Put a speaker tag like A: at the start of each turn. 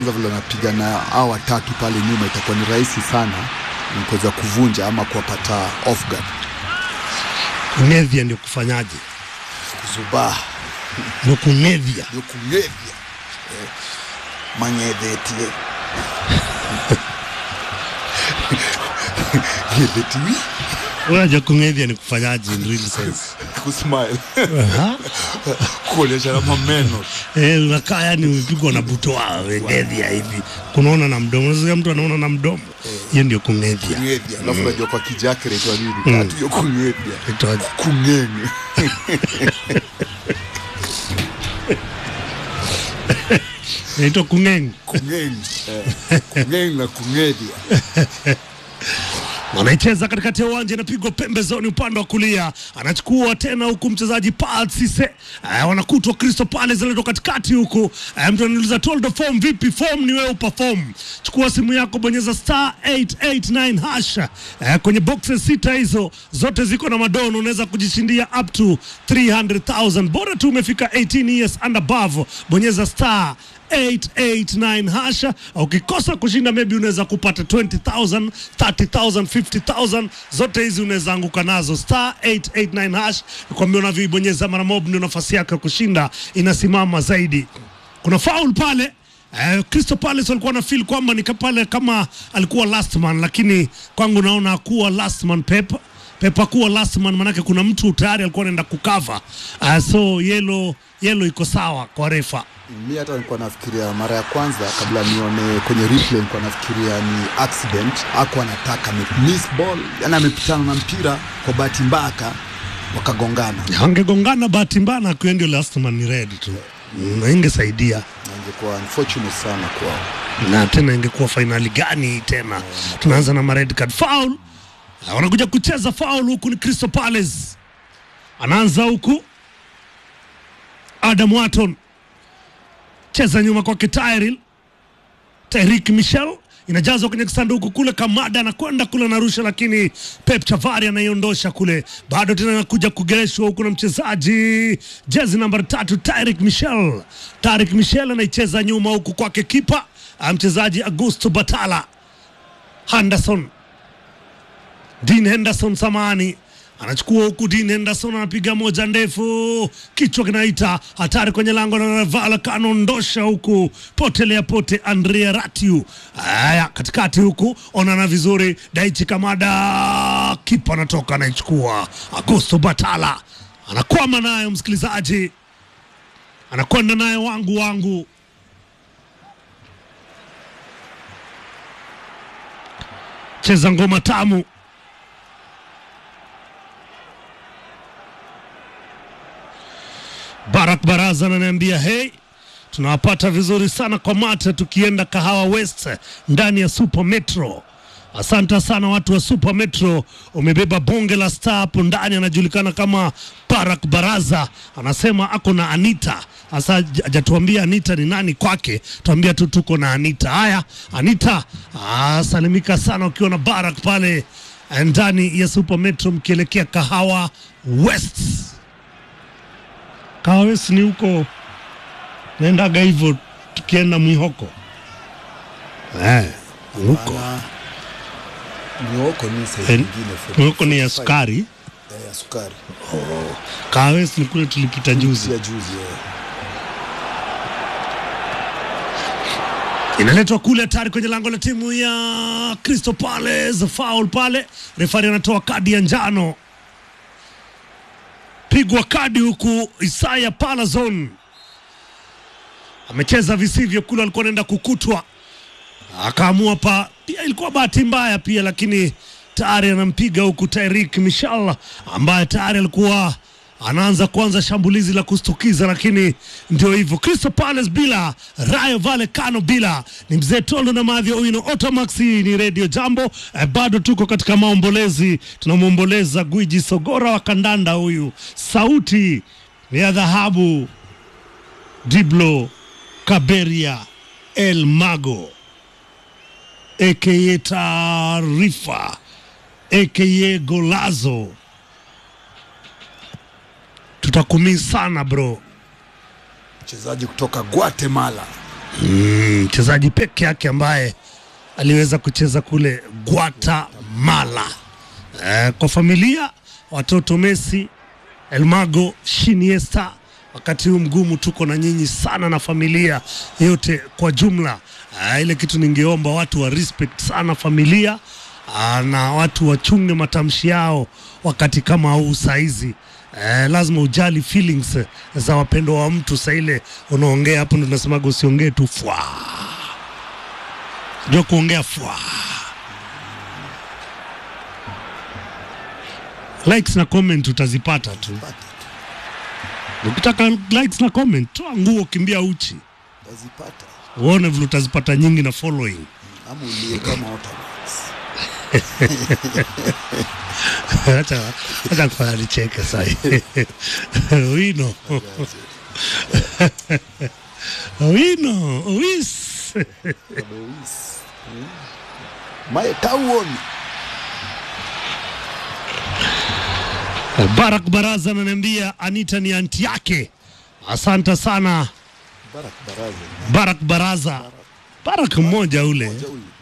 A: vile wanapiga na hao watatu pale nyuma, itakuwa ni rahisi sana kuweza kuvunja ama kuwapata off guard.
B: Kunevya ndio kufanyaje?
A: Kuzubaa
B: Ndio kunevya.
A: ndio kungevya eh, manyevetie Ngeveti,
B: Unajua kunevya ni kufanyaje in real sense?
A: kusmile
B: Aha.
A: kuonyesha na mameno
B: Eh, unakaa yani umepigwa na butoa wengedhia hivi, kunaona na mdomo. Unasikia mtu anaona na mdomo, hiyo ndio kungedhia.
A: kungevya, alafu unajua kwa kijake naitwa nini? Tatu hiyo kungevya,
B: Itoaje?
A: kungenge
B: Inaitwa kung'eng.
A: kungenge eh, kungenge na kungevya
B: Anaicheza katikati ya uwanja, inapigwa pembezoni upande wa kulia, anachukua tena huku mchezaji Paul Cisse. Eh, wanakutwa Crystal Palace analetwa katikati huku. Eh, mtu anauliza Toldo, form vipi? Form ni wewe uperform. Chukua simu yako, bonyeza star 889 hash. Eh, kwenye boxes sita hizo zote ziko na madono, unaweza kujishindia up to 300,000 bora tu umefika 18 years and above. Bonyeza star 889 hasha. Ukikosa kushinda maybe unaweza kupata 20,000, 30,000, 50,000 zote hizi unaweza anguka nazo. Star 889 hash, kwambia unavyoibonyeza mara mob ndio nafasi yako ya kushinda inasimama zaidi. Kuna foul pale Eh, Crystal Palace walikuwa na feel kwamba ni pale kama alikuwa last man, lakini kwangu naona kuwa last man Pep Pep kuwa last man, manake kuna mtu tayari alikuwa anaenda kukava. Uh, so yellow yellow iko sawa kwa refa.
A: mi hata nilikuwa nafikiria mara ya kwanza kabla nione kwenye replay, nilikuwa nafikiria ni accident, ako anataka miss ball, yani amepitana na mpira kwa bahati mbaya wakagongana,
B: Angegongana bahati mbaya na akiwa ndio last man ni red tu, na ingesaidia
A: na ingekuwa unfortunate sana kwao.
B: na tena ingekuwa fainali gani tena? Tunaanza na mared card foul. Na wanakuja kucheza foul huku ni Crystal Palace, anaanza huku Adam Watton, cheza nyuma kwake Tyrell Tyrick Michel inajazwa kwenye kisanduku kule, Kamada anakwenda kule anarusha, lakini Pep Chavari anaiondosha kule, bado tena anakuja kugereshwa huku na mchezaji jezi namba tatu Tyrick Michel. Tyrick Michel anaicheza nyuma huku kwake kipa ah, mchezaji Augusto Batala Henderson Dean Henderson samani anachukua huku. Dean Henderson anapiga moja ndefu, kichwa kinaita hatari kwenye lango la Navala, kanaondosha huku, potelea pote. Andrea Ratiu haya katikati huku, onana vizuri. Daichi Kamada, kipa anatoka anaichukua. Augusto Batala anakwama nayo, msikilizaji, anakwenda nayo wangu wangu cheza ngoma tamu Barak Baraza ananiambia hey, tunawapata vizuri sana kwa mate tukienda Kahawa West ndani ya Super Metro. Asante sana watu wa Super Metro, umebeba bonge la star hapo ndani. Anajulikana kama Barak Baraza, anasema ako na Anita. Sasa haj- hajatuambia Anita ni nani kwake, tuambia tu tuko na Anita. Haya, Anita, ah, salimika sana ukiwa na Barak pale ndani ya Super Metro mkielekea Kahawa West. Kawes ni huko naendaga hivyo tukienda Mwihoko eh, huko
A: Ana mioko ni sasa
B: Eh,
A: nyingine
B: Mwihoko ni ya sukari.
A: Eh, ya sukari
B: Kawes ni kule tulipita juzi.
A: ya juzi eh.
B: Inaletwa kule hatari kwenye lango la timu ya Crystal Palace, foul pale, refari anatoa kadi ya njano, pigwa kadi huku. Isaya Palazon amecheza visivyo kule, alikuwa anaenda kukutwa, akaamua pa, pia ilikuwa bahati mbaya pia, lakini tayari anampiga huku Tyrick Michel ambaye tayari alikuwa anaanza kuanza shambulizi la kustukiza, lakini ndio hivyo. Crystal Palace bila Rayo Vallecano bila ni mzee Tondo na Madhi Owino. Otamax hii ni Radio Jambo. Eh, bado tuko katika maombolezi, tunamwomboleza gwiji Sogora wa kandanda huyu, sauti ni ya dhahabu Diblo Kaberia El Mago aka Taarifa aka Golazo tutakumii sana bro.
A: mchezaji kutoka Guatemala
B: Mm, mchezaji peke yake ambaye aliweza kucheza kule Guatemala. Eh, kwa familia watoto Messi, Elmago, Shiniesta. Wakati huu mgumu tuko na nyinyi sana na familia yote kwa jumla. Eh, ile kitu ningeomba watu wa respect sana familia ah, na watu wachunge matamshi yao wakati kama huu saizi. Eh, lazima ujali feelings za wapendwa wa mtu. Saa ile unaongea hapo, ndo tunasemaga usiongee tu fwa, jua kuongea fwa. Likes na comment utazipata tu. Ukitaka likes na comment, toa nguo, kimbia uchi,
A: Utazipata
B: uone vile utazipata nyingi na following.
A: ama ulie kama Otterbox.
B: Acha acha kufanya nicheke sahi. Wino. Wino, wis.
A: Alois. Mm. Mae kauoni
B: Barak Baraza ananiambia Anita ni anti yake. Asante sana
A: Barak Baraza
B: Barak Baraza. Barak mmoja ule.
A: Mmoja huyu